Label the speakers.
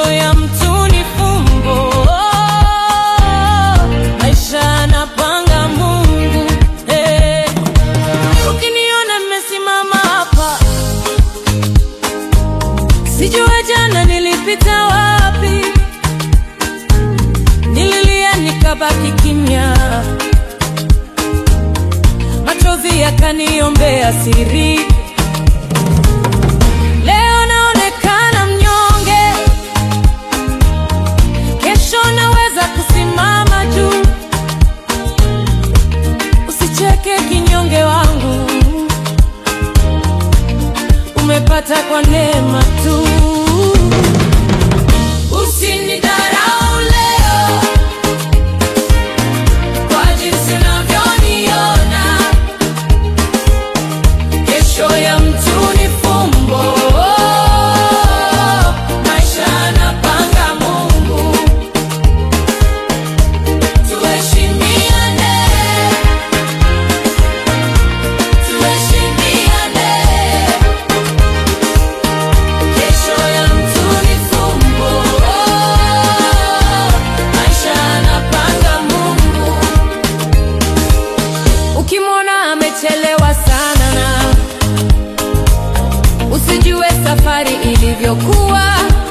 Speaker 1: Kesho ya mtu ni fumbo, maisha anapanga Mungu. Hey. Ukiniona nimesimama hapa, sijue jana nilipita wapi, nililia nikabaki kimya, machozi yakaniombea siri. Leo naonekana mnyonge, kesho naweza kusimama juu. Usicheke kinyonge wangu, umepata kwa neema tu. Usinidharau leo kwa jinsi unavyoniona, kesho ya mtu ni fumbo, maisha anapanga Mungu. Tuheshimiane, tuheshimiane. Kesho ya mtu ni fumbo, maisha anapanga Mungu. Ukimwona amechelewa sana na usijue safari ilivyokuwa.